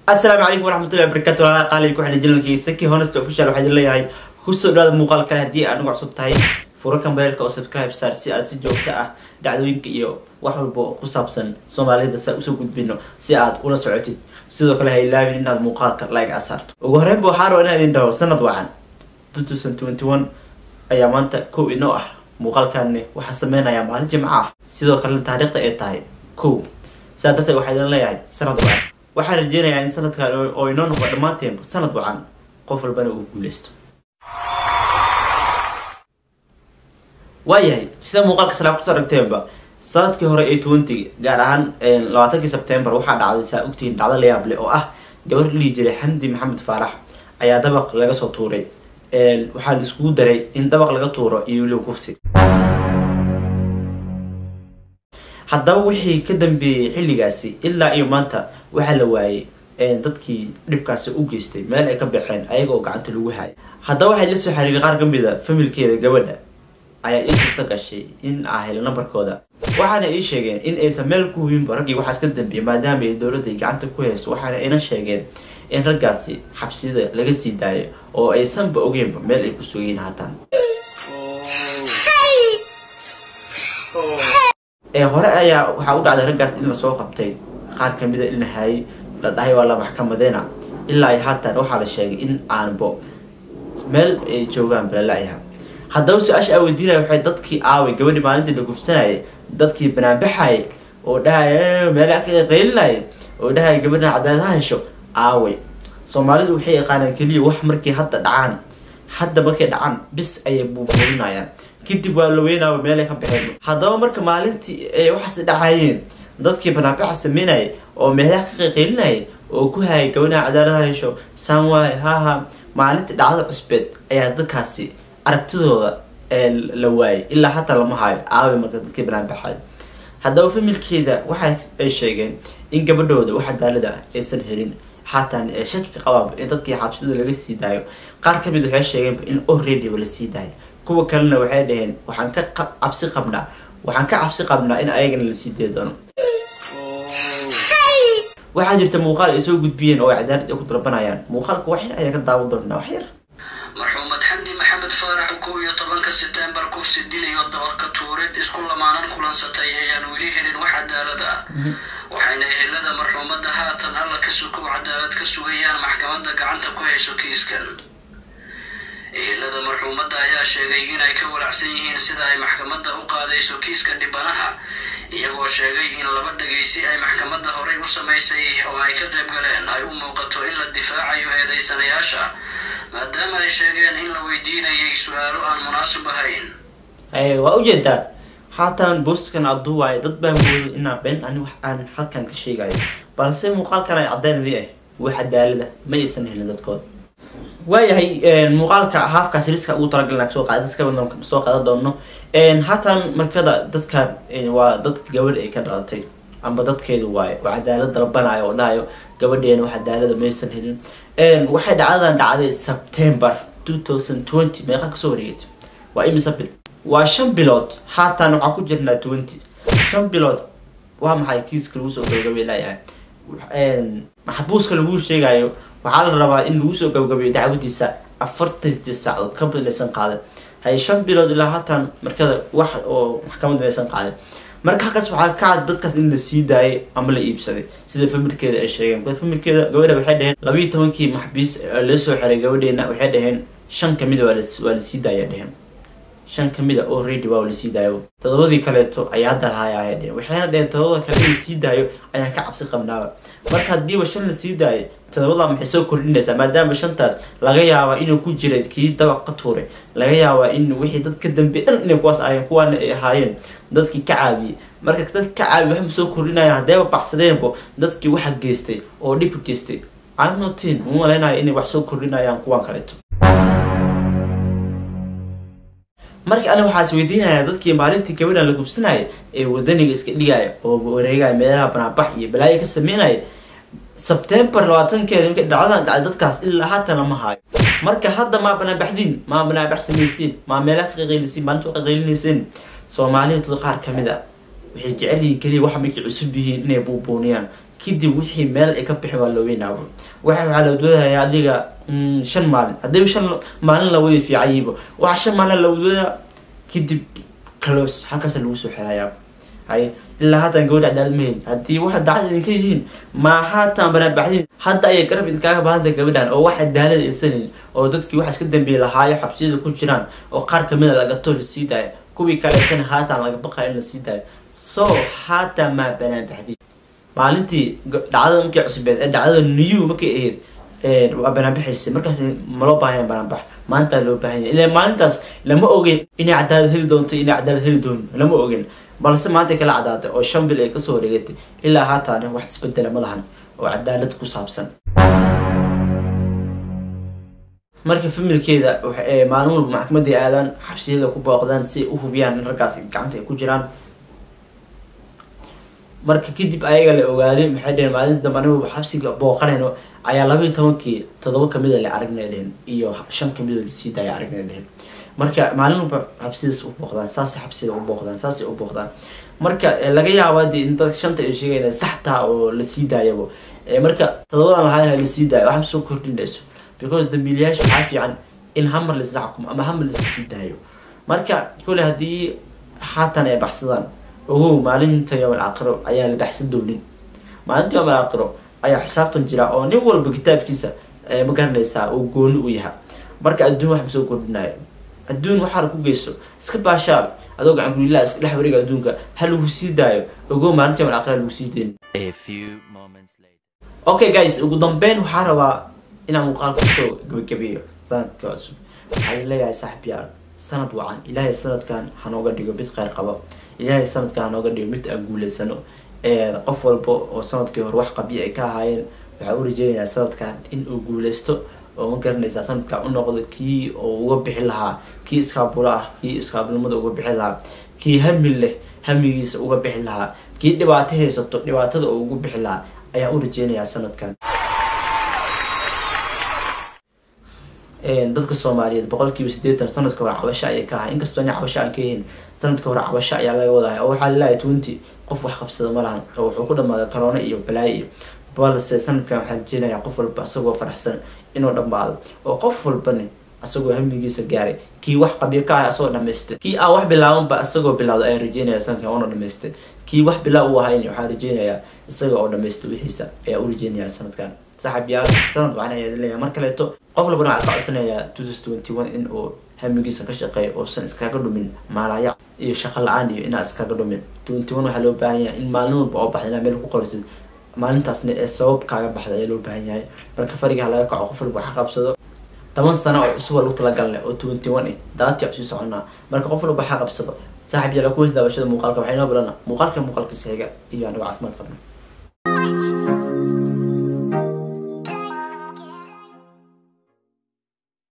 asalaamu calaykum waraxmatullahi wabarakatu walaala qaali ku xidhan janalkiisa saki honest official waxaa idin leeyahay kusoo dhawaada muuqaal kale haddii aad nagu cusub tahay furo kambeelka oo subscribe saar si aad si joogto ah dhacdooyinka iyo wax walba oo ku saabsan soomaalida saa usoo gudbino si aad ula socotid sidoo kale ha ilaabin inaad muuqaalka like aad saarto ugu horreynba waxaa raba inaan idin dhaho sanad wacan ayaa maanta kow inoo ah muuqaalkani waxaa sameynayaa maalin jimco ah sidoo kalena taariikhda ay tahay kow sidaa darteed waxaa idin leeyahay sanad wacan waxaan rajeynayaa in sanadkan oo inoo noqo dhammaanteenba sanad wacan qof walbana uu guuleysto waayahay sida muuqaalka salaa kusoo aragteenba sanadkii hore ee twenty gaar ahaan labaatankii sebtembar waxaa dhacday saa ogtihiin dhacdo layaab leh oo ah gabar dhihi jiray xamdi maxamed faarax ayaa dabaq laga soo tuuray waxaa la iskugu daray in dabaq laga tuuro iyo weliba kufsi haddaba wixii ka dambeeyey xilligaasi ilaa iyo maanta waxaa la waayey dadkii dhibkaasi u geystay meel ay ka baxeen ayaga oo gacanta lagu hayay haddaba waxay la soo xiriiray qaar ka mid a familkeeda gabadha ayaa ii suurta gashay in aa helo nambarkooda waxaana ii sheegeen in aysan meel ku hubinba raggii waxaas ka dambeeyay maadaama ay dowladda gacanta ku hayso waxaana ina sheegeen in raggaasi xabsida laga sii daayo oo aysanba ogeenba meel ay ku sugayiin haataan ee hore ayaa waxaa u dhacday raggaas in lasoo qabtay qaar kamida in la haayay la dhahay waa la maxkamadeena ilaa ay haatan waxaa la sheegay in aanbo meel ay joogaan balalayaha haddaba su-aasha aa weydiinaya waxay dadkii aaway gabadhii maalintii la gufsanayay dadkii banaanbaxayay oo dhahaya meelaha ka qeylinayay oo dhahaya gabadhan cadaalad ha hesho aaway soomaalidu waxay yaqaanaan keliya wax markay hadda dhacaan hadda markay dhacaan bis ayay buubuurinayaan kadib waa la weynaaba meelay ka baxeen haddaba marka maalintii ay waxaas dhacayeen dadkii banaanbaxa sameynayay oo meelaha ka qeyqeylinayay oo ku hayay gabadhaha cadaalad ha hesho saan waaye haha maalintii dhacdada cusbeed ayaa dadkaasi aragtidooda la waayay ilaa hataa lama haayo aaway marka dadkii banaanbaxay haddaba familkeeda waxa ay sheegeen in gabadhooda wax cadaalada ah aysan helin xaatan shaki ka qabaanba in dadkii xabsida laga sii daayo qaar kamid waxay sheegeenba in alreadyba lasii daayo kuwa kalena waxay dhaheen waxaan ka cabsi qabnaa waxaan ka cabsi qabnaa in ayagana lasii dee doono waxaa jirta muuqaal ay soo gudbiyeen oo ay cadaalad ay ku dalbanayaan muuqaalka wax yar ayaan ka daawan doonaa wax yar marxuumad xamdi maxamed faarax kow iyo tobanka setembar kufsi dilayo dabarka tuureed isku lamaanan kulansatay ayaan weli helin wax cadaalad ah waxayna ehelada marxuumadda haatan alla ka sukow cadaalad ka sugayaan maxkamadda gacanta ku hayso kiiskan ehelada marxuumadda ayaa sheegay inay ka walacsan yihiin sida ay maxkamadda u qaadayso kiiska dhibanaha iyagoo sheegay in laba dhegaysi ay maxkamadda horey u samaysay oo ay ka qayb galeen ay u muuqato in la difaacayo eedaysanayaasha maadaama ay sheegeen in la weydiinayay su-aalo aan munaasib ahayn waa ujeedaa haatan boostkan aduu waayo dad baa mooday inaa been ani wax aan halkan ka sheegayo balse muuqaalkan ay caddaynadii ah wax cadaalada ma aysan helin dadkooda waayahay muuqaalka haafkaas riska ugu talagalna soo qaadasoo qaadan doono haatan markada dadka waa dad gabadh ay ka dhalatay amba dadkeedu waayo oo cadaalad dalbanayo oo dhahayo gabadheena wax cadaalada maysan helin waxay dhacdadan dhacday september two thousand twenty meeqa kasoo wareegeysa waa imisa bil waa shan bilood haatan waxaa ku jirnaa twenty shan bilood waa maxay kiiska lagu soo gabagabay layahay maxbuuska lagu sheegayo waxaa la rabaa in lagu soo gabagabeeyo dacwadiisa afartantii saacadood ka badlaysan qaaday hay shan bilood ilaa haatan markada wax oo maxkamad maysan qaaday marka halkaas waxaa ka cad dadkaas in la sii daayay ama la iibsaday sida familkeeda ay sheegeen familkeeda gabadha waxay dhaheen labayo tobankii maxbiis laga soo xiray gabadheena waxay dhaheen shan kamida waa lasii daaya dheheen shan kamida already waa lasii daayo todobadii kaleeto ayaa hadda lahaaya dheheen waxayna dheheen todobada kale in lasii daayo ayaan ka cabsi qabnaaba marka haddiiba shan lasii daayo todobada maxay soo kordhinaysaa maadaama shantaas laga yaabaa inuu ku jira kii dabaq ka tuuray laga yaabaa in wixii dad ka dambeey dhan inay kuwaas ahayeen kuwaana ay ahaayeen dadkii ka caabiyey marka dadka ka caabiy waxma soo kordhinayaan haddayba baxsadeenbo dadkii waxa geystay oo dhibka geystay anotin uma malaynayo inay wax soo kordhinayaan kuwan kaleeto marka ani waxaas weydiinaya dadkii maalintii gabadhan la gufsanaya ee wadaniga iska dhigaya oo wareegaya meelaha banaabax iyo balaayo ka sameynaya sebtembar labaatankeeda marka dhacdadan dhacday dadkaas ilaa haatan lama haayo marka hadda maa banaabaxdiin maa banaabax samaysiin maa meelaha ka qaqeylisiin maalinta qaqeylinayseen soomaalida dad qaar kamid a waxay jecel yihiin keliya waxa markay cusub yihiin inay buubuuniyaan kadib wixii meel ay ka bixi waa loo weynaabo waxa waxaa la wadwadayaa adiga shan maalin haddii shan maalin la wadi fiicanyibo waxa shan maalin la wadwadaa kadib clos halkaasa lagu soo xirayaa hay ilaa haatan gabadha cadaalad ma helin haddii waxa dacad idinka yihiin ma haatan banaabaxdiin hadda ayay garab idinkaaga baahanta gabadhan oo wax cadaalad aysanin oo dadkii waxaas ka dambeeyay lahaayo xabsiyada ku jiraan oo qaar kamida lagato lasii daayo kuwii kaleetana haatan laga baqayo in lasii daayo so haatan maa banaabaxdiin maalintii dhacdada markii cusbeed ee dhacdada new markay ahayd waa banaanbaxaysa markaas maloo baahanya banaanbax maanta loo baahanya ila maalintaas lama ogen inay cadaalad heli doonto inay cadaalad heli doonin lama ogen balse maanta kala cadaatay oo shan bil ay kasoo wareegatay ilaa haataana wax isbedela ma lahan oo cadaalad ku saabsan marka familkeeda maalin walba maxkamaday aadaan xabsiyada ku booqdaan si ay u hubiyaan in raggaas gacanta ay ku jiraan marka kadib ayaga la ogaaday maxay dheheen maalinta dambe anigu xabsiga booqanayno ayaa labaiyo tobankii todoba kamida la aragnay dheheen iyo shan kamid oo lasii daaya aragnay dheheen marka maalin walba xabsidaas u booqdaan saasay xabsida u booqdaan saasay u booqdaan marka laga yaaba de in dadka shanta ay sheegayna saxtaa oo lasii daayabo marka todobadan lahaa lasii daayo waxba soo kordhinayso because dambiilayaasha waxaa fiican in hamar laisla xukumo ama hamar laisla sii daayo marka kole haddii haatan ay baxsadaan ogow maalinta yoomal aakhiro ayaa la baxsan doonin maalinta yoomal aakhiro ayaa xisaabtan jira oo nin walba kitaabkiisa ma garanaysaa oo gooni u yaha marka adduun wax ma soo kordhinayo adduun waxaana ku geyso iska baashaal adoo gacan gulilaa iska dhex wareega adduunka ha lagu sii daayo ogow maalinta yoomal aakhiro lagu sii deyn okay guys ugu dambeyn waxaa rabaa inaan muuqaal kusoo gabagabeeyo sanadka cusub waxaan leeyahay saaxib yaal sanad wacan ilaahay sanadkan hanooga dhigo mid kheyr qabo ilaahay sanadkan hanooga dhigo mid aan guuleysano qof walba oo sanadkii hore wax qabyo ay ka ahaayeen waxaa u rajeynayaa sanadkan in uu guuleysto oo ma garanaysaa sanadkan u noqdo kii oo uga bixi lahaa kii iskaaburo ah kii iskaabnimada uga bixi lahaa kii hami leh hamigiisa uga bixi lahaa kii dhibaato haysato dhibaatada oo ugu bixi lahaa ayaa u rajeynayaa sanadkan dadka soomaaliyeed boqolkiiba sideetan sanadka hore cabasho ayay ka ahay inkastoo ina cabasho aan ka yihin sanadka hore cabasho ayaa laga wadahay oo waxaa laleeyahay twenty qof wax qabsada ma lahan oo wuxuu ku dhamaaday corona iyo balaayo iyo balse sanadkan waxaa rajeynayaa qof walba isagoo faraxsan inuu dhammaado oo qof walbani isagoo hamigiisa gaaray kii wax qabyo ka ahay asagoo dhamaystay kii aan wax bilaabanba isagoo bilaawda ayaa rajeynaya sanadkan oona dhamaystay kii wax bilaa u ahayn waxaa rajeynayaa isaga oo dhamaystay wixiisa ayaa u rajeynayaa sanadkan saaxib yaal sanad wacan ayaa leeyahay mar kaleeto qof walbana waxaa ka codsanayaa two thousand twenty one in uu hamigiisa ka shaqeeyo uusan iskaga dhumin maalaya iyo shaqo la-aan iyo inaa iskaga dhumin twenty one waxaa loo baahan yahay in maalin walba oo baxda inaa meel ku qorisid maalintaasna ee sabab kaaga baxda ayaa loo baahan yahay marka farigaha laga kaco qof walba waxa qabsado toban sano oo cusub lagu talagalnay oo twenty one eh daatii cusii soconaa marka qof walba waxa qabsado saaxib yaala kuwas daawashada muuqaalka waxay noo bilana muuqaalka muuqaalkiisa xiga iyo anigo caafimaad qabna